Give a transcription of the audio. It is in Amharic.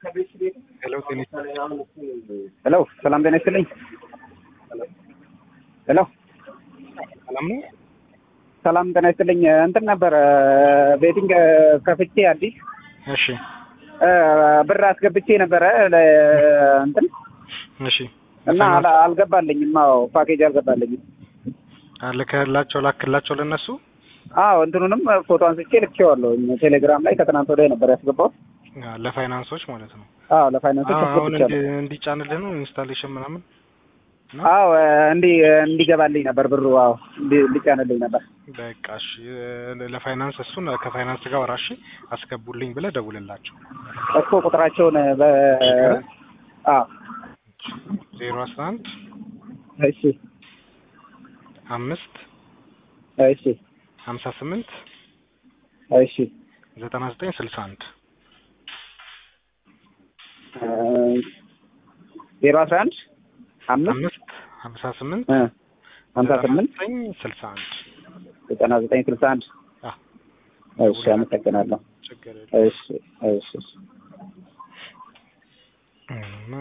ሄሎ ጤና ሄሎ ሰላም ጤና ይስጥልኝ። ሄሎ ሰላም ነው። ሰላም ጤና ይስጥልኝ። እንትን ነበር ቤቲንግ ከፍቼ አዲስ እሺ እ ብር አስገብቼ ነበረ ለ- እንትን እሺ እና አላ- አልገባልኝም። አዎ ፓኬጅ አልገባልኝም። ልከላቸው ላክላቸው ለነሱ አዎ እንትኑንም ፎቶ አንስቼ ልኬዋለሁ ቴሌግራም ላይ ከትናንት ወዲያ ነበር ያስገባሁት። አ፣ ለፋይናንሶች ማለት ነው። አዎ ለፋይናንሶች አ፣ አሁን አስገብቻለሁ። እንዲ- እንዲጫንልህ ነው ኢንስታሌሽን ምናምን ነው? አዎ እንዲ እንዲገባልኝ ነበር ብሩ። አዎ እንዲ- እንዲጫንልኝ ነበር። በቃ እሺ ለ- ለፋይናንስ እሱን ከፋይናንስ ጋር ወራሽ አስገቡልኝ ብለህ ደውልላቸው። እኮ ቁጥራቸውን በ አዎ ዜሮ አስራ አንድ እሺ አምስት እሺ ሀምሳ ስምንት እሺ ዘጠና ዘጠኝ ስልሳ አንድ ዜሮ አስራ አንድ አምስት አምስት ሀምሳ ስምንት እ ሀምሳ ስምንት ዘጠኝ ስልሳ አንድ ዘጠና ዘጠኝ ስልሳ አንድ አ፣ እሺ አመሰግናለሁ። ችግር የለም። እሺ እሺ እሺ እም፣